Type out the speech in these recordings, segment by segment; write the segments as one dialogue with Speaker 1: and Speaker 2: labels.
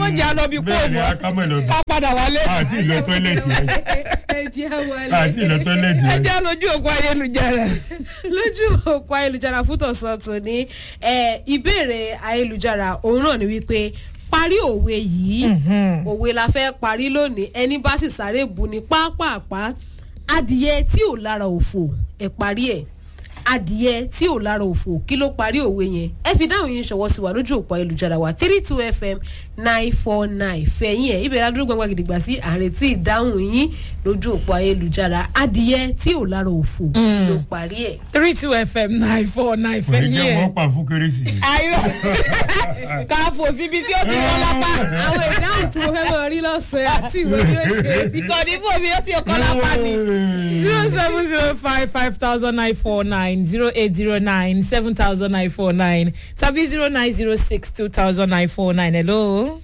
Speaker 1: mọ̀ jẹ́ àlọ́ bí kò
Speaker 2: bẹ́ẹ̀ ni
Speaker 1: mọ́
Speaker 2: akámọ̀ lọ
Speaker 1: ká padà wálé.
Speaker 2: àti ìlọ tọ́lẹ̀tì rẹ̀
Speaker 3: ẹ jẹ́ wọlé.
Speaker 2: àti ìlọ tọ́lẹ̀tì
Speaker 1: ẹ
Speaker 2: rẹ̀.
Speaker 1: jẹ́ lójú òkú ayélujára.
Speaker 3: lójú òpó ayélujára fún tọ̀sán tòní ẹ, ìbéèrè ayélujára òun náà ni wípé parí òwe yìí òwe la fẹ́ parí lónìí ẹni bá sì sáré bu ni pápápá adìyẹ tí ò lára òfò ẹ parí ẹ adìyẹ tí ò lára òfò kí ló parí òwe yẹn ẹ fi dáhùn yín ṣọwọ́ sí wa lójú òpó ayélujára wa three two fm nine four nine fẹ̀yìn ẹ̀ ibẹ̀ ládùúgbò gbangba gidigba sí àrètí ìdáhùn yín lójú òpó ayélujára adìyẹ tí ò lára òfò ló parí ẹ̀.
Speaker 1: three two fm nine four nine
Speaker 2: kò ní
Speaker 1: fẹ́
Speaker 2: jẹ́
Speaker 1: yín
Speaker 2: wọ́n
Speaker 1: ẹ̀.
Speaker 2: pa fún kérésì.
Speaker 1: àìrọ̀ ká fò síbi tí ó ti wọ́n lápá.
Speaker 3: àwọn ìdáhùn tí mo fẹ́ mọ̀ rí lọ́sàn-án àti ìwé bí ó ṣe rí.
Speaker 1: ìkànnì fún mi ó ti ọkọ lápá ni. zero seven zero five five thousand nine four nine zero eight zero nine seven thousand nine four nine tàbí zero nine zero six two thousand nine four nine hello.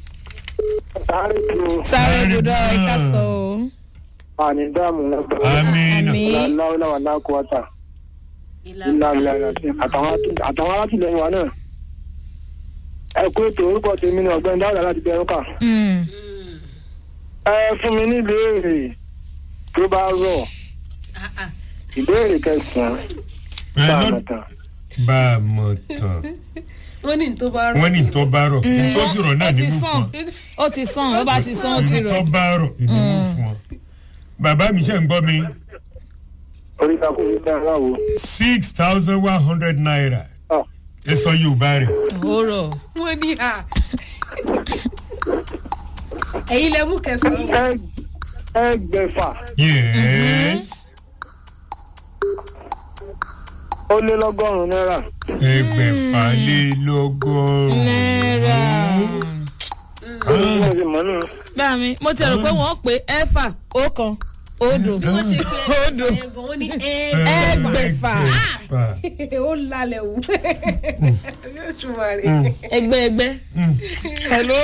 Speaker 1: sáré gbọdọ̀ ẹ̀ka sọ o.
Speaker 4: àní dáàmú lọ́gbà
Speaker 2: amina
Speaker 1: àmì
Speaker 4: láwùláwà lákòótà ìlànà àtàwọn alátìlẹyìn wa náà ẹ kó ètò orúkọ tèmi ní ọgbẹni dáhùn láti bẹrù kà
Speaker 1: Mm.
Speaker 4: ẹ fún mi ní ìbéèrè tó bá rọ ìbéèrè kẹsànán bá a mọ̀ tán
Speaker 2: bá a mọ̀ tán
Speaker 3: wọ́n ní tó bá rọ.
Speaker 2: wọ́n ní tó bá rọ̀ tó sì rọ̀ náà
Speaker 1: ó
Speaker 2: ní
Speaker 1: ti
Speaker 2: mú
Speaker 1: sàn
Speaker 2: fún
Speaker 1: ó ti sàn ó bá ti sàn ó ti
Speaker 2: ọ tó
Speaker 1: rọ̀.
Speaker 2: bá rọ̀ ní mú fún ọ. bàbá mi ṣe ń gbọ́ mi
Speaker 4: orí kakú mi tán láwo
Speaker 2: six thousand one hundred naira
Speaker 4: Ah.
Speaker 2: ẹ sọ yorùbá rẹ̀
Speaker 1: ó rọ̀.
Speaker 3: wọ́n ní à. ẹ̀yin lẹ mú kẹsàn-án.
Speaker 4: ẹ- ẹgbẹ̀fà
Speaker 2: yes
Speaker 4: ó lé lọ́gọ́rùn-ún náírà
Speaker 2: ẹgbẹ̀fà lé lọ́gọ́rùn-ún.
Speaker 1: náírà.
Speaker 4: ó ní bí wọ́n ṣe mọ̀ nù.
Speaker 1: báà mi mo ti rò pé wọ́n pé ẹ̀fà ọ̀kan odò
Speaker 3: wọ́n ṣe pé
Speaker 1: odò
Speaker 3: ẹ̀gbọ́n wọ́n ní
Speaker 1: ẹgbẹ̀fà.
Speaker 3: ẹ̀ẹ́dẹ́gbẹ̀fà. ó lálẹ́ wù. yóò túmọ̀ rẹ̀.
Speaker 1: ẹgbẹ́ ẹgbẹ́. hello.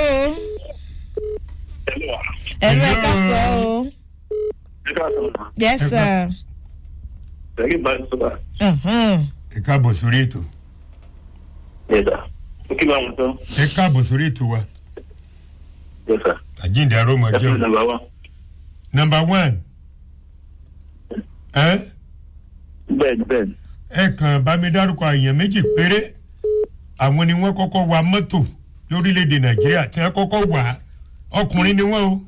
Speaker 1: hello ẹ ká sọ o. yes sir.
Speaker 4: Tẹ̀lé bá sọ́ba.
Speaker 1: Mhm.
Speaker 2: ẹ káàbọ̀ sórí ètò
Speaker 4: Yẹ́sà. Ó kí bá wọn tán.
Speaker 2: ẹ káàbọ̀ sórí ètò wa
Speaker 4: Yẹ́sà.
Speaker 2: àjíǹde arọ́mọ
Speaker 4: Ẹ fún
Speaker 2: jẹun.
Speaker 4: nàmbà wá.
Speaker 2: number one ẹ
Speaker 4: Bẹ́ẹ̀ni bẹ́ẹ̀ni.
Speaker 2: ẹ kàn bá mi dárúkọ èèyàn méjì péré àwọn ni wọ́n kọ́kọ́ wa mọ́tò lórílẹ̀‐èdè nàìjíríà tí wọ́n kọ́kọ́ wà á ọkùnrin ni wọ́n o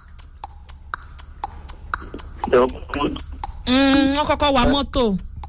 Speaker 1: Mm, wọ́n kọ́kọ́ wa mọ́tò.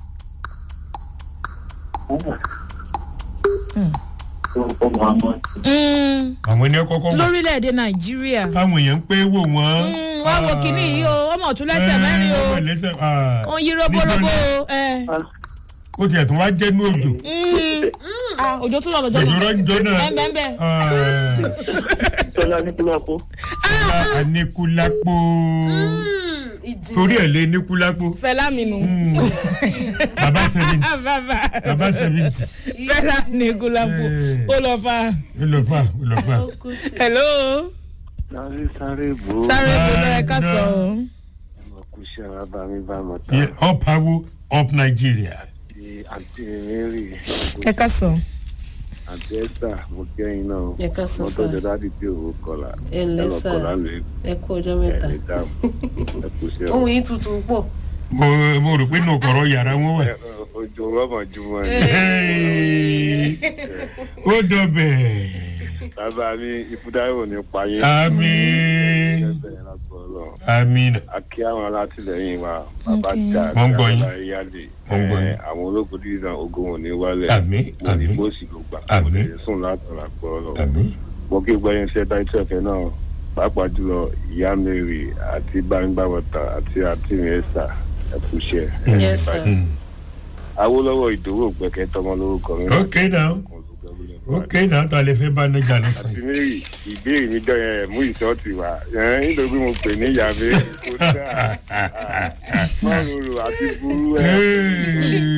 Speaker 1: Mm,
Speaker 2: àwọn ni wọ́n kọ́kọ́ wà
Speaker 1: lórílẹ̀‐èdè nàìjíríà.
Speaker 2: táwọn èèyàn ń pé wò wọ́n.
Speaker 1: Mm, wá wo kinní yìí o ọmọ ọ̀tún lẹ́sẹ̀ mẹ́rin o
Speaker 2: ọmọ lẹ́sẹ̀, ah.
Speaker 1: ó ń yí roborobo o. ẹ.
Speaker 2: ó tiẹ̀ tún wá jẹ́ ní òjò
Speaker 1: Mm. Ah, òjò tún lọ lọ́jọ́
Speaker 2: òjò
Speaker 1: náà.
Speaker 2: rọ́njọ́ náà
Speaker 1: ẹ bẹ́ẹ̀ bẹ́ẹ̀.
Speaker 4: Tọ́lá ní kúlọ́pọ̀.
Speaker 2: Ah, anikulapo
Speaker 3: ìjì.
Speaker 2: torí ẹ̀ lé nikulapo
Speaker 1: fẹlá mi nù.
Speaker 2: baba seventy
Speaker 1: bàbá
Speaker 2: baba seventy
Speaker 1: fẹlá ní gúlápù
Speaker 2: Eh.
Speaker 1: ó lọ fa.
Speaker 2: ó lọ fà ó lọ fà.
Speaker 1: hello
Speaker 4: Sáré sáré bò ó.
Speaker 1: sáré gbọdọ ẹ ká sọ o.
Speaker 4: Mo kú sí ara bá mi bá mọ̀
Speaker 2: Yeah,
Speaker 4: tán.
Speaker 2: up awo up nigeria.
Speaker 4: Di àǹtí Mary.
Speaker 1: ẹ ká sọ.
Speaker 4: Àǹtí Esther mo kẹ́yìn náà.
Speaker 3: Ẹ ká sọ
Speaker 4: Mo
Speaker 3: sá.
Speaker 4: tọ́jú dáàdì tí òwò kọlà.
Speaker 3: Ẹ ǹlẹ́ sá.
Speaker 4: kọlà lè
Speaker 3: ẹ kú ọjọ́ mẹ́ta.
Speaker 4: ẹni dáàbò. Ẹ kú sí
Speaker 3: ohun
Speaker 4: ọ̀rọ̀.
Speaker 3: yìí tutù pọ̀.
Speaker 2: mo mo rò pé nù kọ̀rọ̀ yàrá wọn wà.
Speaker 4: Ojú rọ́mọ̀ ju wọn ni.
Speaker 2: Hey, ó dọ̀bẹ̀
Speaker 4: Bàbá mi ìfúdáwò ní payé.
Speaker 2: àmì
Speaker 4: Ẹgbẹ́ yẹn lágbọ́ ọlọ́run.
Speaker 2: àmì
Speaker 4: a kí àwọn alátìlẹyìn wa bàbá
Speaker 1: Okay.
Speaker 4: dá
Speaker 2: Wọ́n ń gbọ́ yín.
Speaker 4: yálè
Speaker 2: Wọ́n ń gbọ́ yín.
Speaker 4: àwọn ológun dídá ogun wọn ní wálẹ̀
Speaker 2: Àmín,
Speaker 4: wọn ní
Speaker 2: àmín.
Speaker 4: bóòsì ló gbà
Speaker 2: Àmín.
Speaker 4: wọn ní sùn látara pọ̀ ọ̀rọ̀
Speaker 2: àmì
Speaker 4: mo kí gbẹ́yìn sí ẹ̀dá ìtẹ̀fẹ̀ náà pàápàá jùlọ ìyá mary àti gbangbàwọ̀tà àti àti mẹ́sà ẹ̀kúṣẹ́
Speaker 3: Yes, sir.
Speaker 4: awolowo ìdòwò gbẹ̀kẹ́ tọmọ lórúkọ mi
Speaker 2: ok now ok now tó a lè fẹ́ bá níjà
Speaker 4: àti
Speaker 2: lọ́sàn.
Speaker 4: mary ìbéèrè mi jọ yẹn mú ìsọ́ọ̀tì wá yẹn nítorí mo pè ní ìyá mary kò dáa mọ́rùrù àti burú ẹ̀.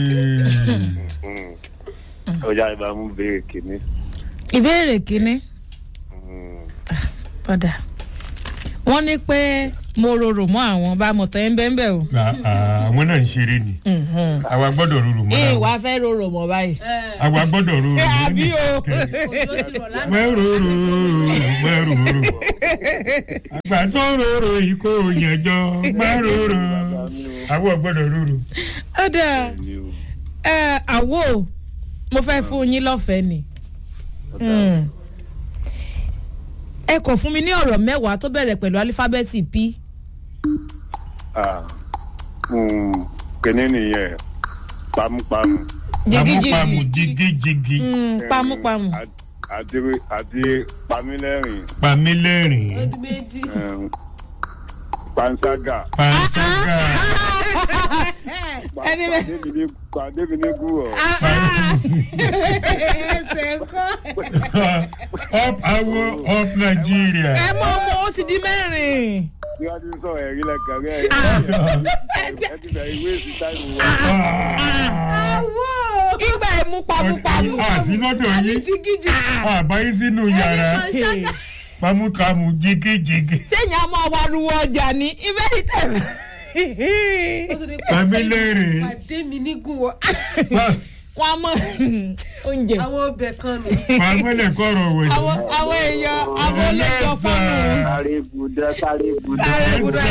Speaker 4: ọjà ìbámu béèrè kìíní.
Speaker 1: ìbéèrè kínní
Speaker 4: Mm.
Speaker 1: padà wọ́n ní pé mo rorò mọ́ àwọn bá mọ̀ tán ẹ̀ ń bẹ́ẹ̀ bẹ́ẹ̀ o.
Speaker 2: À- à- àwọn náà ń ṣeré ni àwa gbọ́dọ̀ rorò mọ́
Speaker 1: ee
Speaker 2: àwọn
Speaker 1: wàá fẹ́ rorò mọ́ báyìí.
Speaker 2: àwa gbọ́dọ̀ rorò mọ́
Speaker 1: àbí o.
Speaker 3: òjò ti rọ̀ lánàá.
Speaker 2: mẹ́rọ̀rọ̀ mẹ́rọ̀rọ̀ àgbà tó rorò yìí kò yànjọ mẹ́rọ̀rọ̀ àwọn gbọ́dọ̀ rorò.
Speaker 1: ọ̀dà ẹ àwo mo fẹ́ fún yín lọ́fẹ̀ẹ́ ni. Mm. ẹ kò fún mi ní ọ̀rọ̀ mẹ́wàá tó bẹ̀rẹ̀ pẹ̀lú alífábẹ́ẹ̀tì p.
Speaker 4: kìnní nìyẹn pamupamu
Speaker 2: pamupamu
Speaker 1: jigijigi
Speaker 2: jigijigi
Speaker 1: Mm, pamupamu.
Speaker 4: àti àti pamílẹ́rìn
Speaker 2: pamílẹ́rìn
Speaker 3: ọdún méjì.
Speaker 4: um, panṣágà
Speaker 2: panṣágà
Speaker 1: Ẹni bẹ́ẹ̀.
Speaker 4: pàdébìnégúrọ̀
Speaker 3: ẹsẹ̀ ńkọ́.
Speaker 2: up awo up nigeria.
Speaker 1: ẹ mọ ọmọ ó ti di mẹ́rin.
Speaker 4: bí wọ́n ti ń sọ̀rọ̀ ẹ̀rí lẹ́kàn rẹ̀ ẹ ti bẹ̀rẹ̀ ìwé èsì táìmù wa.
Speaker 1: ìgbà ẹ̀ mú pamupamu.
Speaker 2: àti lọ́dọ̀ yín
Speaker 3: jigijigi.
Speaker 2: àbáyé sínú yàrá pamukamu jigijigi
Speaker 1: sẹ́yìn a máa wá ruwọ́ ọjà ní ibẹ̀ ní tẹ̀lé.
Speaker 3: ó tún ní
Speaker 2: pamílẹ́rìn
Speaker 3: pàdé mi ní gùn wọ.
Speaker 1: wọ́n á mọ oúnjẹ.
Speaker 3: àwọn ọbẹ̀ kan nù.
Speaker 2: pamílẹ̀ kọ̀rọ̀ wẹ̀ sí.
Speaker 1: àwọn àwọn èèyàn àwọn olóòjọ fáwọn.
Speaker 5: sáré budẹ sáré budẹ
Speaker 1: Sáré budẹ.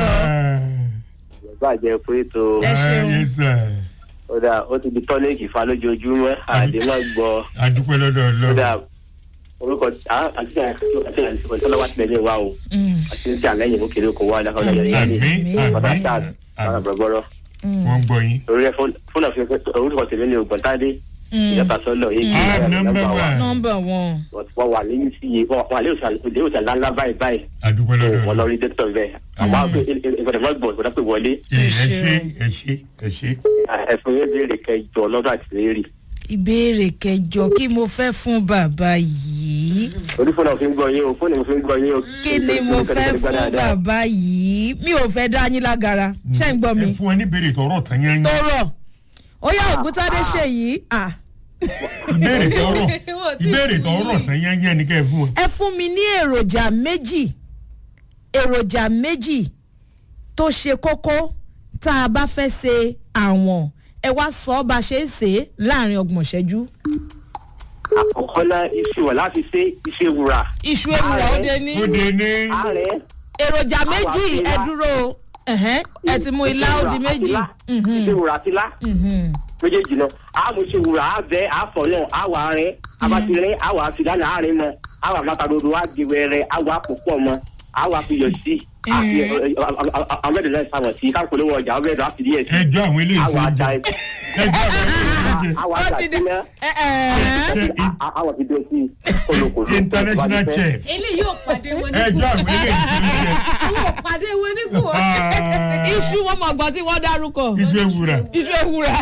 Speaker 5: bàjẹ́ pé tó
Speaker 1: Ẹ ṣeun.
Speaker 2: ayé sà
Speaker 5: ó dà ó ti di tọ́lẹ́kì fa lójoojúmọ́ àdé má gbọ́
Speaker 2: àdúpẹ́ lọ́dọ̀
Speaker 5: ó dà
Speaker 2: ọlọ́run
Speaker 5: orúkọ àti àti àti tọ́lọ́wà tilẹ̀ lé wa o àti ní ti àlẹ́yìn mú kiri kò wá ọ̀dà ọ̀dà yẹn yẹn
Speaker 2: àmì
Speaker 5: ní
Speaker 2: àmì
Speaker 5: bàbá sáà bàbá
Speaker 2: àmì
Speaker 5: gbọ́gbọ́rọ́
Speaker 2: wọ́n gbọ́ yín.
Speaker 5: orí ẹ fóònù àfi orúkọ tèmi ní ògbọ́ntádé ìyàtọ̀ sọ́lọ̀ yìí
Speaker 2: Ah, number one.
Speaker 1: nọmba wọn.
Speaker 5: wọ́n wà lẹ́yìn sí iye wọ́n wà lẹ́yìn òsàn ńláńlá báyìí báyìí
Speaker 2: àdúpẹ́ lọ́dọ̀
Speaker 5: wọ́n lọ
Speaker 2: ọlọ́run.
Speaker 5: rí dókítà bẹ́ẹ̀ àmọ́ ìgbọ̀dọ̀ mọ́ gbọ̀ ìgbọ̀dọ̀ pé wọlé
Speaker 2: ẹ ṣe ẹ ṣe ẹ ṣe.
Speaker 5: ẹ̀fọn yẹn béèrè kẹjọ lọ́dọ̀ àti lérí
Speaker 1: ìbéèrè kẹjọ kí mo fẹ́ fún bàbá yìí
Speaker 5: orí fóònù òfin gbọ́ yín o fóònù òfin gbọ́ yín o.
Speaker 1: kí ni mo fẹ́ fún bàbá yìí mi ò fẹ́ dá yín lágara ṣé ń gbọ́ mi
Speaker 2: ẹ fún ẹ ní béèrè tọrọ tán yẹn
Speaker 1: tó
Speaker 2: yẹn.
Speaker 1: rọ̀ ó yá ògúntádé ṣe yìí ah,
Speaker 2: ìbéèrè tọrọ
Speaker 3: Wọ́n ti
Speaker 2: ìbéèrè
Speaker 3: fún
Speaker 2: tọrọ
Speaker 3: yín.
Speaker 2: tán yẹn yẹn ni kẹ́ ẹ fún wọn.
Speaker 1: ẹ fún mi ní èròjà méjì èròjà méjì tó ṣe kókó tá a bá fẹ́ ṣe àwọn ẹ wá sọ ọ́ bá ṣe é ṣe é láàrin ọgbọ̀n ṣẹ́jú
Speaker 5: àkọ́kọ́ náà iṣu wà láti ṣe iṣẹ́ wura.
Speaker 1: iṣu ewúrẹ́ ó dé ní
Speaker 2: ó de ní
Speaker 5: ààrẹ
Speaker 1: èròjà méjì
Speaker 5: Àwa
Speaker 1: ẹ
Speaker 5: ti lá.
Speaker 1: dúró ẹ̀hẹ́n, ẹ ti mú ilá ó di méjì Mhm,
Speaker 5: iṣẹ́ wura ti lá
Speaker 1: mhm.
Speaker 5: méjèèjì náà àmú iṣẹ́ wura àbẹ àfọ̀ náà àwọ̀ rẹ abatirẹ àwọ̀ àfidánà àárín mọ àwọ̀ àmàtàdodo àgbèwẹ̀rẹ̀ àwọ̀ àpòpọ̀ mọ àwọ̀ àfiyọ̀ sí àfi àmẹ́dẹ̀lẹ́ sàmọ̀ sí káàkiri ọjà ọ̀bẹ̀dọ̀ àfidí ẹ̀ sí
Speaker 2: ẹjọ́ àwọn eléyìí
Speaker 5: àwọ̀
Speaker 2: ṣe ń
Speaker 5: àdá
Speaker 2: jẹ
Speaker 5: ẹ̀
Speaker 2: ẹjọ́ àwọn eléyìí ṣe ń jẹ.
Speaker 5: àwọ̀
Speaker 1: ó
Speaker 5: àdá
Speaker 1: ti
Speaker 5: ẹ̀
Speaker 1: di
Speaker 5: sí náà
Speaker 1: ẹ ẹ
Speaker 2: Ṣé in-
Speaker 5: àwọ̀ àfidí ẹ̀ sí kolokolo.
Speaker 2: international chef
Speaker 3: eléyìí yóò pàdé wọn ní
Speaker 2: ẹjọ́
Speaker 3: gùn.
Speaker 2: àwọn eléyìí ṣe ń jẹ.
Speaker 3: yóò pàdé wọn ní gùn.
Speaker 2: Ah,
Speaker 1: iṣu wọn mọ̀ gbọ́n tí wọ́n dárúkọ
Speaker 2: iṣu ewúrẹ́.
Speaker 1: iṣu ewúrẹ́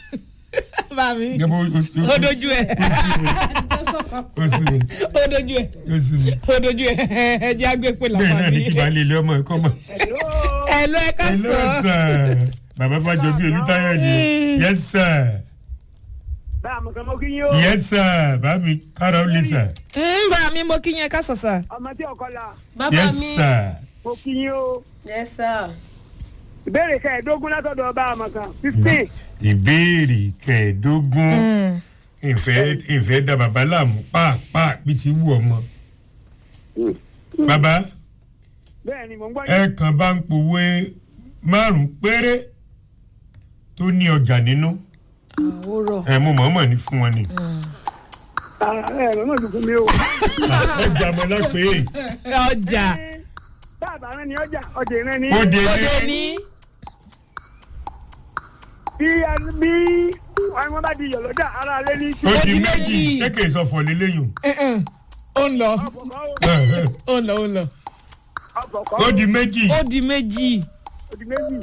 Speaker 1: bàmí
Speaker 2: Gẹ́gẹ́ bó- o- o-
Speaker 1: ó dojú ẹ
Speaker 3: àtijọ́ sọ̀kan.
Speaker 2: o sì mi
Speaker 1: ó dojú ẹ
Speaker 2: o sì mi.
Speaker 1: ó dojú ẹ ẹ jẹ́ àgbẹ̀pẹ̀
Speaker 2: bẹ́ẹ̀ náà
Speaker 1: làwọn
Speaker 2: ní kí
Speaker 1: mi
Speaker 2: baálé ilé ọmọ ẹ̀kọ́ mọ̀.
Speaker 1: ẹ lọ ẹ ká
Speaker 2: hello
Speaker 1: sọ
Speaker 2: sir bàbá bàjọ bí olùtayọ ni yes sir
Speaker 5: bá a mọ̀ kàn mọ́ kí yín o.
Speaker 2: yes sir bàbí kára ó lè sir
Speaker 1: ń bá mi mo kí yẹn ká sọ sà
Speaker 5: ọmọ tí ọkọ la
Speaker 3: bàbá
Speaker 2: yes
Speaker 3: mi.
Speaker 2: sir
Speaker 5: mo kí yín o.
Speaker 3: yes sir.
Speaker 5: ìbéèrè kẹẹ̀ẹ́dógún látọ̀dọ̀ ọba àmọ̀kan fifteen.
Speaker 2: ìbéèrè kẹẹ̀ẹ́dógún ìfẹ́ ìfẹ́ da bàbá láàmú pàápàá bí ti wù ọmọ. bàbá
Speaker 5: bẹ́ẹ̀ ni mò ń gbọ́
Speaker 2: ẹ kàn bá ń pòwe márùn péré tó ní ọjà nínú
Speaker 1: àwòrán
Speaker 2: ẹ mo mọ̀ọ́mọ̀ ní fún wọn ni.
Speaker 5: ẹ ẹ mọ̀ dùkú mi o.
Speaker 2: ọjà mọ̀ lápè
Speaker 1: ọjà
Speaker 5: bàbá rẹ ni ọjà ọjà ìrìn ni.
Speaker 2: ó de
Speaker 1: òde
Speaker 2: ní
Speaker 1: ní
Speaker 5: bí bí wọn bá di yọ̀lọ́jà ara alẹ́ ní.
Speaker 2: ó di
Speaker 1: di
Speaker 2: méjì
Speaker 1: méjì.
Speaker 2: ṣé kì í sọ fọ̀ lélẹ́yìn.
Speaker 1: ó ń lọ
Speaker 5: ọ̀pọ̀kọ́
Speaker 1: ó ń lọ ó ń lọ
Speaker 5: ọ̀pọ̀kọ́
Speaker 2: ó di méjì
Speaker 1: ó di méjì
Speaker 5: òdì méjì.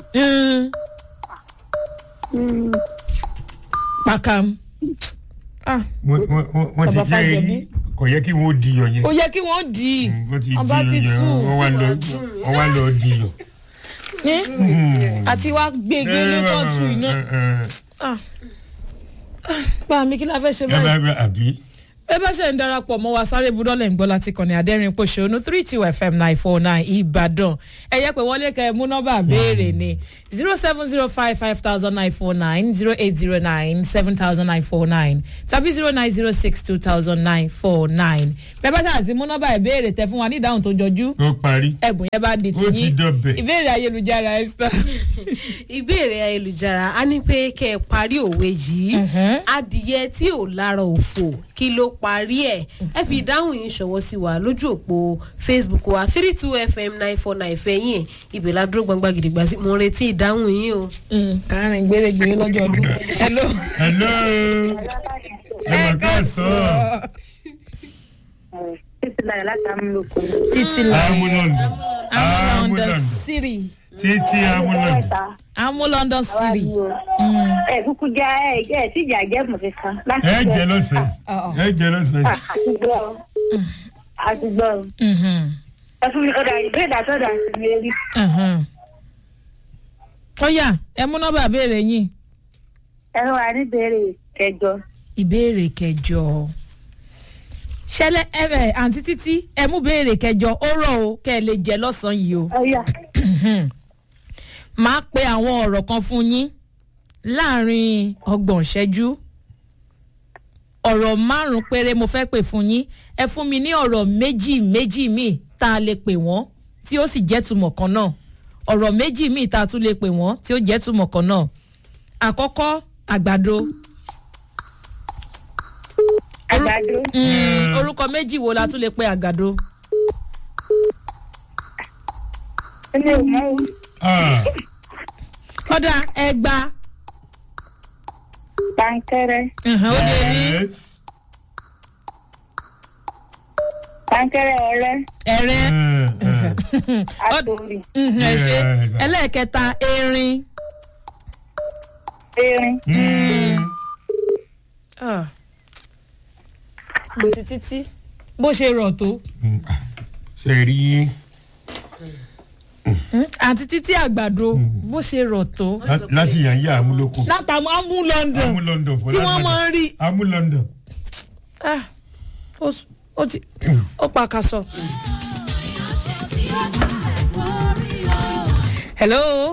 Speaker 1: Mm. pàkàm ah
Speaker 2: wọ́n wọ́n- wọ́n ti
Speaker 1: Bàbá
Speaker 2: jẹ́
Speaker 1: Fájọbí.
Speaker 2: kò yẹ kí wọ́n di yọ yẹn.
Speaker 1: ó yẹ kí wọ́n dì í
Speaker 2: wọ́n ti
Speaker 1: ọba ti
Speaker 2: di yọ
Speaker 1: tú
Speaker 2: wọ́n wá lọ wọ́n wá lọ di yọ.
Speaker 1: ní àti wá gbégbé ní kóòtù iná Ah. Ah, bá mi kí la fẹ́ ṣe
Speaker 2: ẹ bá
Speaker 1: báyìí
Speaker 2: bá àbí
Speaker 1: bẹ́ẹ̀ bá ṣe ń darapọ̀ mọ́ wa sáré budọ́lẹ̀ ń gbọ́ láti kàn ní adẹ́rìn pòṣónú three two fm nine four nine ìbàdàn ẹ̀yẹ́ pé wọlé kẹ́ ẹ mú nọ́mbà béèrè ni zero seven zero five five thousand nine four nine zero eight zero nine seven thousand nine four nine tàbí zero nine zero six two thousand nine four nine bẹ́ẹ̀ bá ṣáà ti mú nọ́mbà ìbéèrè tẹ fún wa ní ìdáhùn tó jọjú
Speaker 2: ó parí
Speaker 1: ẹ̀bùn yẹn bá di
Speaker 2: Ó ti
Speaker 1: tiyín
Speaker 2: dọbẹ̀.
Speaker 1: ìbéèrè ayélujára esther.
Speaker 3: ìbéèrè ayélujára a ní pé kẹ́ ẹ parí òwe yìí adìyẹ tí ò lára òfò kí ló parí ẹ̀ ẹ fi ìdáhùn yìí ṣọwọ́ sí wa lójú òpó facebook wa three two fm nine four nine fẹ̀yìn ibẹ̀ la dúró gbangba gidigba sí mo ń retí ìdáhùn yìí o.
Speaker 1: kárìn gbèrègbèrè lọ́jọ́ ọdún hello.
Speaker 2: hello ẹ mà ká sọ
Speaker 6: títí láyọ̀ láti amúlòkọ.
Speaker 1: títí láyọ̀
Speaker 2: amúlọ́ndọ̀
Speaker 1: amú london
Speaker 2: amúlọ́ndọ̀
Speaker 1: city
Speaker 2: títí amúlọ́ndọ̀
Speaker 1: amú london city.
Speaker 6: ẹ kúkú já ẹ ẹ tí ìjà jẹ́ mọ̀ kankan. láti
Speaker 2: ẹ jẹ lọ́sẹ̀
Speaker 1: Ọ̀.
Speaker 2: ẹ jẹ lọ́sẹ̀
Speaker 6: àtúgbọ́ àtúgbọ́
Speaker 1: Mhm,
Speaker 6: ẹ fún mi ọ̀dà ìbéèrè àtọ́dà sí mi rí.
Speaker 1: mhm. ọ̀yà ẹ mú nọ́mbà béèrè yín
Speaker 6: ẹ wà ní ìbéèrè kẹjọ.
Speaker 1: ìbéèrè kẹjọ ṣẹlẹ ẹ ẹ àǹtí títí ẹ mú béèrè kẹjọ ó rọ o kẹ ẹ lè jẹ lọ́sàn-án yìí o.
Speaker 6: ọ̀yà
Speaker 1: máa pe àwọn ọ̀rọ̀ kan fún yín láàrin ọgbọ̀n ìṣẹ́jú ọ̀rọ̀ márùn-ún péré mo fẹ́ pè fún yín ẹ fún mi ní ọ̀rọ̀ méjì méjì míì tá a lè pè wọ́n tí ó sì jẹ́ túmọ̀ kan náà ọ̀rọ̀ méjì míì tá a tún lè pè wọ́n tí ó jẹ́ túmọ̀ kan náà àkọ́kọ́ àgbàdo
Speaker 6: àgbàdo
Speaker 1: Mm, orúkọ méjì wo la tún lè pe àgbàdo
Speaker 6: ẹni ò mọ o.
Speaker 2: Ah,
Speaker 1: ọ̀dà ẹgba
Speaker 6: pankẹrẹ
Speaker 1: mhm, ó lè ní
Speaker 2: yes.
Speaker 6: pankẹrẹ ọrẹ
Speaker 1: ẹ̀rẹ́
Speaker 2: Eh, eh.
Speaker 6: àtòrì
Speaker 1: mhm, ẹ ṣe
Speaker 2: Yes.
Speaker 1: ẹlẹ́ẹ̀kẹta erin.
Speaker 6: erin
Speaker 2: Mm.
Speaker 1: àti títí bó ṣe rọ̀ tó.
Speaker 2: ṣe rí
Speaker 1: àti títí àgbàdo bó ṣe rọ̀ tó.
Speaker 2: lá- láti yàn yá amúlòkọ
Speaker 1: látàmú amú london
Speaker 2: amúlọ́ndọ̀ fọlá
Speaker 1: tí wọ́n máa ń rí.
Speaker 2: amúlọ́ndọ̀
Speaker 1: Ah, ó s- ó ti ó pa kaṣọ. hello.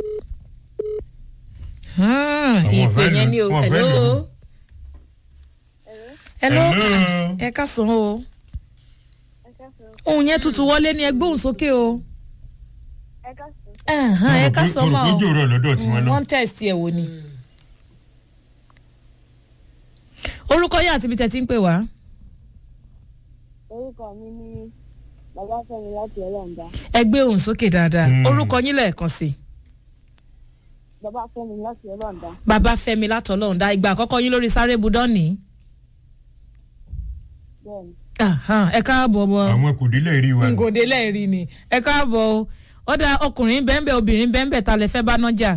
Speaker 1: Ah,
Speaker 2: Àwọn
Speaker 1: ìpè
Speaker 2: ọ̀fẹ́
Speaker 1: yẹn
Speaker 2: lò-
Speaker 1: ni o
Speaker 2: àwọn ọ̀fẹ́
Speaker 1: hello.
Speaker 2: lò.
Speaker 1: hello.
Speaker 2: Hello.
Speaker 1: ẹ ká sàn o. ohun yẹn tuntun wọlé ní ẹgbẹ́ òun sókè o. Ẹ̀hán, ẹ ká sàn máa o.
Speaker 2: olùkójò rọ lọ́dọ̀ tiwọn náà
Speaker 1: wọ́n tẹ̀sí ẹ̀ wò ni. orúkọ yín àti ibi tẹ̀ ti ń pè wá.
Speaker 6: orúkọ mi ní babafẹmi láti ọlọ́ọ̀dá
Speaker 1: ẹ gbé òun sókè dáadáa
Speaker 2: Mm.
Speaker 1: orúkọ yín lẹ́ẹ̀kan sí i.
Speaker 6: babafẹmi láti ọlọ́ọ̀dá
Speaker 1: bàbá fẹmi látọlọ́run dá ìgbà àkọ́kọ́ yín lórí sáré budọ́ọ̀nì.
Speaker 6: bẹ́ẹ̀ni
Speaker 1: Ahan, ẹ káàbọ̀ bọ̀
Speaker 2: àwọn kò délẹ̀ rí wa
Speaker 1: ngòdè lẹ́ẹ̀rí ni ẹ káàbọ̀ o ó dá ọkùnrin bẹ́ẹ̀nbẹ́ẹ́ obìnrin bẹ́ẹ̀nbẹ́ẹ́ ta lẹ fẹ́ bá nájà.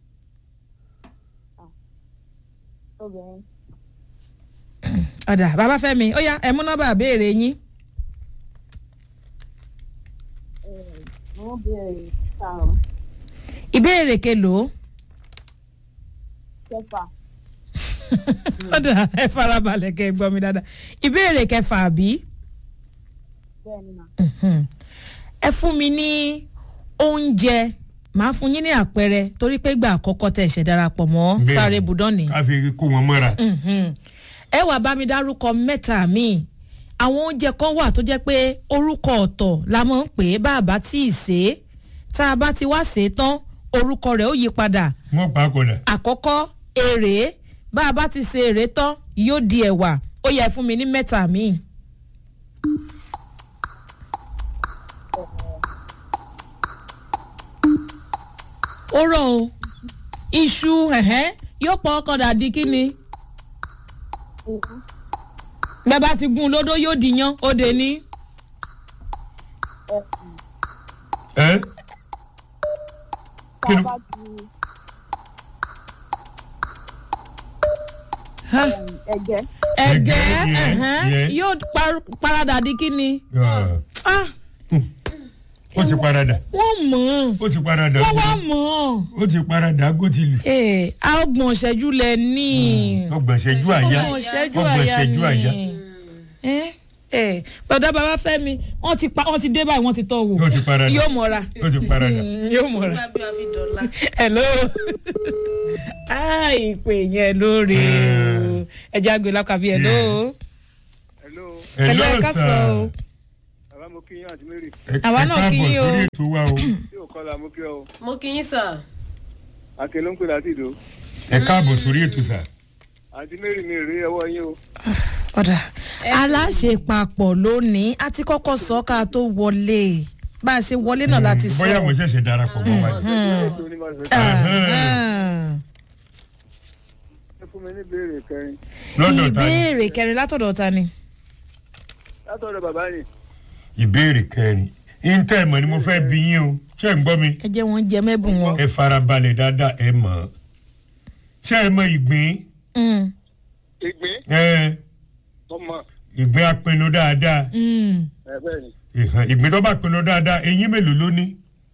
Speaker 6: obìnrin
Speaker 1: ọ̀dà bàbá fẹmi ó yá ẹ mú nọ́mbà béèrè yín.
Speaker 6: wọ́n béèrè karùn-ún
Speaker 1: ìbéèrè kelòó.
Speaker 6: kẹfà
Speaker 1: ọ̀dà ẹ farabalẹ̀ kẹ́ ẹ gbọ́ mi dáadáa ìbéèrè kẹfà àbí.
Speaker 6: bẹ́ẹ̀ni mà
Speaker 1: Mhm. ẹ fún mi ní oúnjẹ màá fún yín ní àpẹẹrẹ torí pé ìgbà àkọ́kọ́ tẹ̀ ṣẹ̀ darapọ̀ mọ́
Speaker 2: Bẹ́ẹ̀ni.
Speaker 1: sáré budọ́ọ̀nì.
Speaker 2: ká fi kó wọn mọ́ra
Speaker 1: Mhm. ẹ wàá bá mi dárúkọ mẹ́ta míì àwọn oúnjẹ kan wà tó jẹ́ pé orúkọ ọ̀tọ̀ la máa ń pè é bá a bá tí ì sè é tá a bá ti wá sè é tán orúkọ rẹ̀ ó yí padà
Speaker 2: wọ́n pa á kọ̀dà
Speaker 1: àkọ́kọ́ èrè bá a bá ti ṣe èrè tán yóò di ẹ̀wà ó yẹ fún mi ní mẹ́ta míì. ó rọ̀ o iṣu ẹ̀hẹ́n yóò pọ̀ ọkọ̀ dàdí kí ni bẹ́ẹ̀ bá ti gún un lódó yóò dìyàn ó dé ní.
Speaker 2: ẹ kí ló
Speaker 6: bá ti
Speaker 1: Ha,
Speaker 6: ẹ̀jẹ̀
Speaker 1: ẹ̀gẹ́
Speaker 2: Ẹ̀gẹ́,
Speaker 1: ẹ̀hẹ́n,
Speaker 2: yeah.
Speaker 1: yóò par- paradà di kí ni.
Speaker 2: Ah,
Speaker 1: Ah,
Speaker 2: ó ti paradà
Speaker 1: wọ́n mọ̀ ọ́n
Speaker 2: ó ti paradà
Speaker 1: wọ́n wá mọ̀ ọ́n.
Speaker 2: ó ti paradà gótìlù
Speaker 1: Ee, ọgbọ̀n ṣẹ́jú lẹ ní.
Speaker 2: ọgbọ̀n ṣẹ́jú àyá
Speaker 1: ọgbọ̀n ṣẹ́jú
Speaker 2: ọgbọ̀n
Speaker 1: àyà
Speaker 2: ṣẹ́jú àyá
Speaker 1: ni. ẹ ẹ bàdá bàbá fẹ́mi wọ́n ti pa wọ́n ti dé báyìí wọ́n ti tọ́ wò
Speaker 2: Ó ti paradà.
Speaker 1: yóò mọ̀ra
Speaker 2: ó ti paradà.
Speaker 1: Mm, yóò mọ̀ra
Speaker 3: nígbà bí wàá fi dọ̀la.
Speaker 1: hello ah ìpè yẹn lóore o ẹja gbé lákàbí hello
Speaker 4: hello
Speaker 1: Hello, ẹ ká sọ o.
Speaker 4: bàbá mo kí yín àti mary
Speaker 2: Ẹ-
Speaker 1: Àwa
Speaker 2: ẹ
Speaker 1: náà kí
Speaker 2: káàbọ̀
Speaker 1: yín o.
Speaker 2: sórí ètò wa o.
Speaker 4: tí ò kọ́ la mo kí ọ o
Speaker 3: mo kí yín sà.
Speaker 4: akin ló ń pè láti ìdó
Speaker 2: ẹ káàbọ̀ sórí ètò sà.
Speaker 4: àti mary mi rí ọwọ́ yín o
Speaker 1: ọ̀dà aláṣepapọ̀ lónìí a ti kọ́kọ́ sọ ká tó wọlé bá a ṣe wọlé náà láti sọ.
Speaker 2: bóyá mo ṣẹ̀ṣẹ̀ darapọ̀ mọ́ wa.
Speaker 4: ètò onímọ̀
Speaker 1: Ah,
Speaker 4: ẹ fún mi ní ìbéèrè kẹrin
Speaker 2: lọ́dọ̀ ta ni
Speaker 1: ìbéèrè kẹrin látọ̀dọ̀ ta ni.
Speaker 4: látọ̀dọ̀ bàbá ni
Speaker 2: ìbéèrè kẹrin intẹ́ mọ̀ ni mo fẹ́ bí yín o ṣé ń gbọ́ mi.
Speaker 1: ẹ jẹ́ wọn jẹ mẹ́bùn wọn.
Speaker 2: ẹ farabalẹ̀ dáadáa ẹ mọ̀ ọ́. ṣé ẹ mọ ìgbín
Speaker 1: Mm,
Speaker 4: ìgbín
Speaker 2: ẹ
Speaker 4: ọmọ
Speaker 2: ìgbín apinnu dáadáa
Speaker 1: mm.
Speaker 4: ẹ bẹ́ẹ̀ ni
Speaker 2: ìhàn, ìgbín tó bá pinnu dáadáa eyín mélòó ló ní.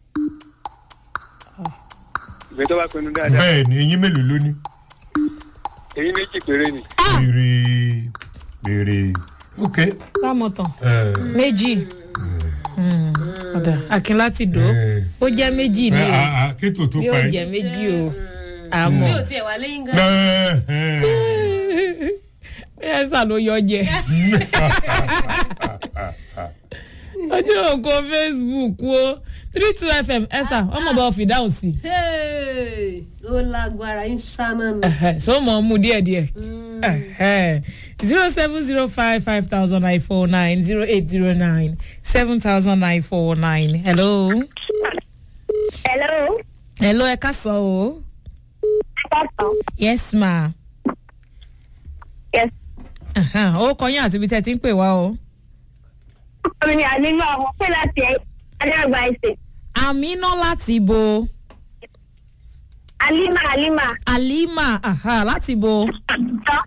Speaker 4: ìgbín tó bá pinnu dáadáa
Speaker 2: bẹ́ẹ̀ ni eyín mélòó ló ní.
Speaker 4: èyí méjì péré ni
Speaker 2: béèrè béèrè ok.
Speaker 1: lámọ̀tàn
Speaker 2: ẹ,
Speaker 1: méjì Mm, ọ̀dà akin láti dò ó
Speaker 2: ẹ,
Speaker 1: ó jẹ́ méjì ni
Speaker 2: ẹ,
Speaker 1: o
Speaker 2: a- a- kétò tó pa
Speaker 1: yóò
Speaker 2: ẹ.
Speaker 1: jẹ́ méjì o
Speaker 3: bí
Speaker 1: àmọ́
Speaker 3: o tiẹ̀ wà lẹ́yìn gan.
Speaker 2: ẹ, ẹ.
Speaker 1: ẹ sà ló yọ jẹ ojú òkú facebook wo three two fm ẹ sà ọmọ bá fi dáhùn sí
Speaker 3: Hey, ó lágbára ń ṣáná nù.
Speaker 1: i so mọ̀ ọ́ mú díẹ̀díẹ̀. zero seven zero five five thousand nine four nine zero eight zero nine seven thousand nine four nine. hello.
Speaker 6: hello
Speaker 1: hello ẹ ká sọ o.
Speaker 6: pásítọ̀
Speaker 1: yes ma.
Speaker 6: yes
Speaker 1: Ahan, ó kọyìn àti ibi tẹ́ ẹ ti ń pè wá o.
Speaker 6: ọmọ mi àlímọ̀ ọmọ pé láti alágbà ẹsẹ̀
Speaker 1: àmínà láti bo.
Speaker 6: alima alima
Speaker 1: alima aha, láti bo.
Speaker 6: tọ́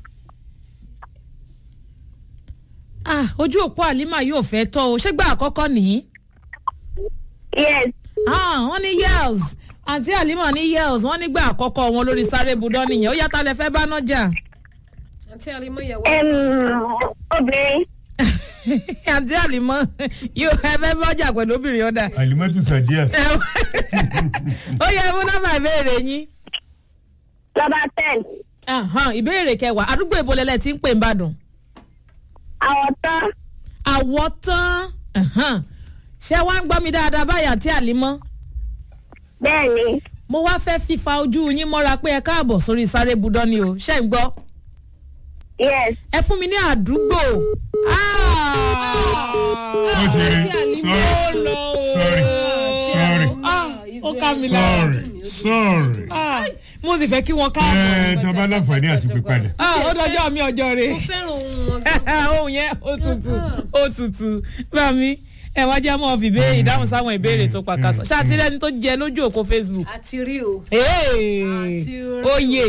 Speaker 1: ah ojú òpó alima yóò fẹ́ tọ́ o ṣé gbà àkọ́kọ́ nìyí.
Speaker 6: yes
Speaker 1: ah wọ́n ní yels àǹtí alima ní yels wọ́n nígbà àkọ́kọ́ wọn lórí sáré budọ́ nìyẹn ó yàtọ̀ lẹ fẹ́ bá náà jà.
Speaker 3: àǹtí àrímọ́ yẹ̀ wá.
Speaker 6: em, obìnrin
Speaker 1: àǹtí àlìmọ́ yóò ẹ fẹ́ bọ́jà pẹ̀lú obìnrin ọ̀dà.
Speaker 2: alimẹ́tù sàdíà.
Speaker 1: ó yẹ mú nọ́mbà ìbéèrè yín.
Speaker 6: lọ́ba ten
Speaker 1: Ahan, ìbéèrè kẹwàá àdúgbò ìbolẹ̀lẹ̀ tí ń pè ń bàdàn.
Speaker 6: àwọn tán
Speaker 1: àwọ̀ tán ahan. ṣé wàá ń gbọ́ mi dáadáa báyà àǹtí àlìmọ́.
Speaker 6: bẹ́ẹ̀ ni
Speaker 1: mo wá fẹ́ fífa ojú yín mọ́ra pé ẹ káàbọ̀ sórí sáré budọ́ ni o ṣé ń gbọ́.
Speaker 6: yes
Speaker 1: ẹ fún mi ní àdúgbò.
Speaker 2: ó ti rí sorry sorry sorry
Speaker 1: ó ká mi lára.
Speaker 2: sorry sorry.
Speaker 1: Ah, mo sì fẹ́ kí wọ́n
Speaker 2: ẹ
Speaker 1: káàbọ̀.
Speaker 2: tó bá láǹfààní àti pípadà.
Speaker 1: Ah, ó dọjọ́ mi ọjọ́ rẹ̀.
Speaker 3: mo fẹ́ràn ohun wọn gan.
Speaker 1: ohun yẹn ó tutù ó tutù bá mi ẹ wá já mọ́ fi béèrè ìdáhùn sáwọn ìbéèrè tó pàkàṣọ ṣàtìlẹ́ni tó jẹ lójú òkú facebook.
Speaker 3: àti rí o.
Speaker 1: Hey,
Speaker 3: Àti orí.
Speaker 1: oyè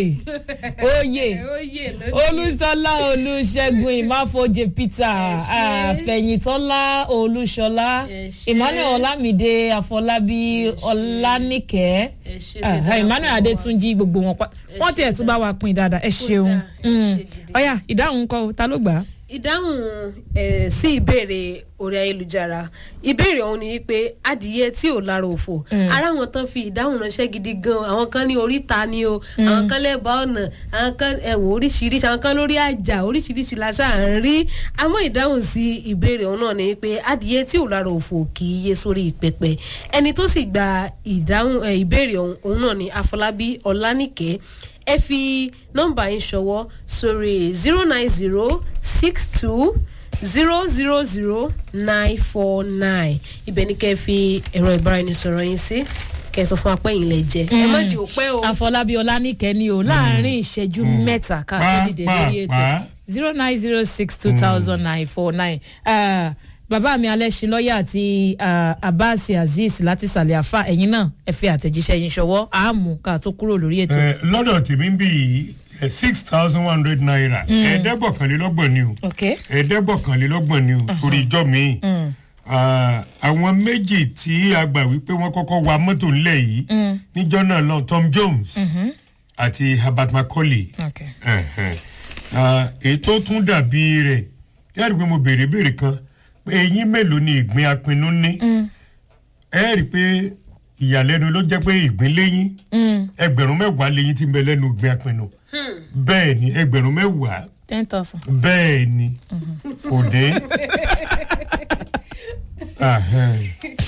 Speaker 1: oyè
Speaker 3: oyè lónìí.
Speaker 1: olúṣọlá olúṣẹgun ìmáfojì peter
Speaker 3: Ẹ ṣé.
Speaker 1: àfẹ̀yìntọ́lá olúṣọlá
Speaker 3: Ẹ ṣé.
Speaker 1: emmanuel ọlámídé àfọlábí ọlánìkẹ́
Speaker 3: Ẹ ṣé
Speaker 1: Ah,
Speaker 3: dídá
Speaker 1: emmanuel
Speaker 3: fún wa.
Speaker 1: adétúnjì gbogbo wọn pa
Speaker 3: Ẹ
Speaker 1: wọn
Speaker 3: ṣé
Speaker 1: tiẹ̀ tún bá wa pín dáadáa ẹ ṣeun
Speaker 3: dáa, ẹ
Speaker 1: Mm.
Speaker 3: ṣé gidi.
Speaker 1: ọ̀yà ìdáhùn kọ́ ta ló gbà á.
Speaker 3: ìdáhùn ẹ̀ sí ìbéèrè orí ayélujára ìbéèrè ọ̀hún ni wípé adìyẹ tí ò lára òfò ara wọn tán fi ìdáhùn ránṣẹ́ gidi gan àwọn kan ní oríta ni o àwọn kan lẹ́bàá ọ̀nà àwọn kan ẹ̀wọ̀ oríṣiríṣi àwọn kan lórí àjà oríṣiríṣi la ṣáà ń rí àmọ́ ìdáhùn sí ìbéèrè ọ̀hún náà ni wípé adìyẹ tí ò lára òfò kì í yé sórí pẹpẹ ẹni tó sì gba ìdáhùn ẹ̀, ìbéèrè ọ̀hún òun náà ni àfọlábí ọlánìkẹ́ ẹ fi nọ́mbà yín ṣọwọ́ sórí zero nine zero six two zero zero zero nine four nine ibẹ̀ ni kẹ́ ẹ fi ẹ̀rọ ìbáraẹnisọ̀rọ̀ yín sí kẹ́ ẹ sọ fún apẹ́yìn lẹ jẹ ẹ má jẹ́ òpẹ́ o.
Speaker 1: àfọlábí ọlánìkẹ́ ni o láàrin ìṣẹ́jú mẹ́ta ká tó dìde lórí ètò
Speaker 2: Pàápàá.
Speaker 1: zero nine zero six two thousand nine four nine bàbá mi alẹ́sìn lọ́ọ̀yà àti ah, abbas azeez láti sàlẹ̀ àfà ẹ̀yin náà ẹ fi àtẹ̀jíṣẹ́ yín ṣọwọ́ àmú ká tó kúrò lórí ètò.
Speaker 2: Ẹ, lọ́dọ̀ tèmi ń bì yìí six thousand one hundred naira ẹ̀ẹ́dẹ́gbọ̀kànlélọ́gbọ̀n ni o
Speaker 1: ok
Speaker 2: ẹ̀ẹ́dẹ́gbọ̀kànlélọ́gbọ̀n ni o torí ìjọ mi Ah, àwọn méjì tí a gbà wípé wọ́n kọ́kọ́ wa mọ́tò ńlẹ̀ yìí níjọ́ náà lọ Tom Jones àti Herbert Macaulay
Speaker 1: ok
Speaker 2: Ẹ̀hẹ̀n. Ah, èyí tó tún dàbí rẹ̀ tí a rí i pé mo béèrè béèrè kan pé eyín mélòó ni ìgbín apinnu ní ẹ rí i pé ìyàlẹ́nu ló jẹ́ pé ìgbín léyìn ẹgbẹ̀rún mẹ́wàá léyìn tí ń bẹ lẹ́nu ìgbín apinnu bẹ́ẹ̀ ni ẹgbẹ̀rún mẹ́wàá
Speaker 1: ten thousand.
Speaker 2: bẹ́ẹ̀ ni kò dé. Ahẹ́n.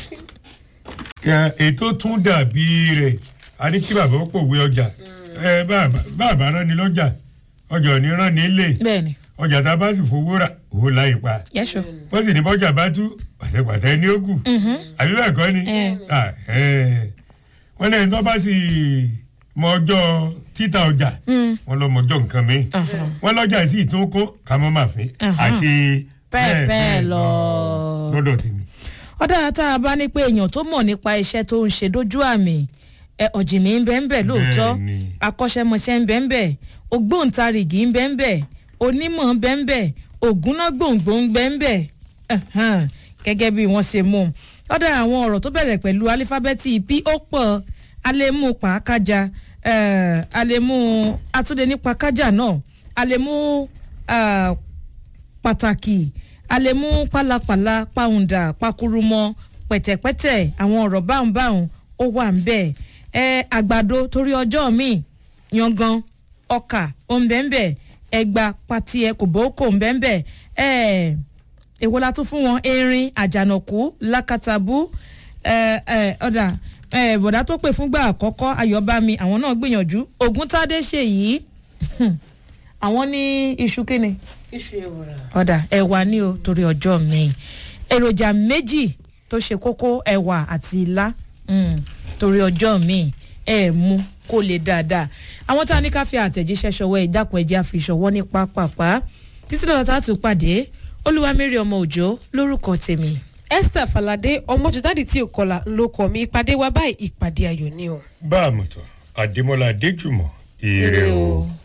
Speaker 2: Ẹ, ètò tún dàbí rẹ̀ a ní kí bàbá ó pòwe ọjà ẹ bàbá bàbá rán ni lọ́jà ọjà ò ní rán ni lé
Speaker 1: bẹ́ẹ̀ni
Speaker 2: ọjà tá a bá sì fowó rà owó láì pa
Speaker 1: yẹ́sọ̀.
Speaker 2: wọ́n sì ní bọ́jà bá tú pàtẹ́pàtẹ́ ní ògùn àbí bẹ́ẹ̀ kọ́ ni
Speaker 1: Eh.
Speaker 2: Ah, eh. wọ́n lẹ́yìn tó bá sì mọ ọjọ́ títà ọjà wọ́n lọ mọ ọjọ́ nǹkan mi wọ́n lọ́jà sì tún kó kàmọ́ màfin àti
Speaker 1: Bẹ́ẹ̀ bẹ́ẹ̀ lọ.
Speaker 2: lọ́dọ̀ tèmi.
Speaker 1: ọ̀dà tá a bá ní pé èèyàn tó mọ̀ nípa iṣẹ́ tó ń ṣe dójú àmì ẹ ọ̀jìnì ń bẹ́ ń bẹ̀ lóòótọ́
Speaker 2: Bẹ́ẹ̀ni.
Speaker 1: akọ́ṣẹ́mọṣẹ́ ń bẹ́ ń bẹ̀ ògbóǹtarìgì ń bẹ́ ń bẹ̀ onímọ̀ ń bẹ́ ń bẹ̀ ògúnná gbòǹgbò ń bẹ́ ń bẹ̀ ẹ̀hán, gẹ́gẹ́ bí wọ́n ṣe mú un. ọ̀dà àwọn ọ̀rọ̀ tó bẹ̀rẹ̀ pẹ̀lú alífábẹ́ẹ̀tì p ó pọ̀ alẹ́mú pàákájà eh, alẹ́mú atúndé nípa kájà náà alẹ́mú ah, pàtàkì a lè mú pálapàla pàwùndà pakurumọ pẹ̀tẹ̀pẹ̀tẹ̀ àwọn ọ̀rọ̀ báhùnbáhùn ó wà ń bẹ̀ ẹ àgbàdo torí ọjọ́ míì yangan ọkà òǹbẹ̀ǹbẹ̀ ẹgbà patiẹ kòbókò òǹbẹ̀ǹbẹ̀ ẹ èwo la tún fún wọn erin àjànàkú lákàtàbú ẹ ẹ ọ̀dà ẹ bọ̀dá tó pè fúngbà àkọ́kọ́ ayọ̀bámi àwọn náà gbìyànjú ògúntádé ṣèyí àwọn ní iṣu kíni
Speaker 3: iṣu ewúrẹ́.
Speaker 1: ọ̀dà ẹ̀wà ní o torí ọjọ́ mi èròjà méjì tó ṣe kókó ẹ̀wà àti ilá mm, torí ọjọ́ mi ẹ̀ mú kó lè dáadáa àwọn tá a ní ká fi àtẹ̀jíṣẹ́ ṣọwọ́ ẹ̀ dákun ẹ̀jẹ̀ àfi ṣọwọ́ ní pápápá títí lọ́dọ̀ tá a tún pàdé olúwamẹ́rì ọmọ òjò lórúkọ tèmi.
Speaker 3: esther falade ọmọjúdáde tí ò kọlà ló kọ mi ìpàdé wa báyìí ìpàdé ayọ̀ ni o.
Speaker 2: bá a mọ̀ tán àdèmọ́lá adéjùmọ̀ ire o.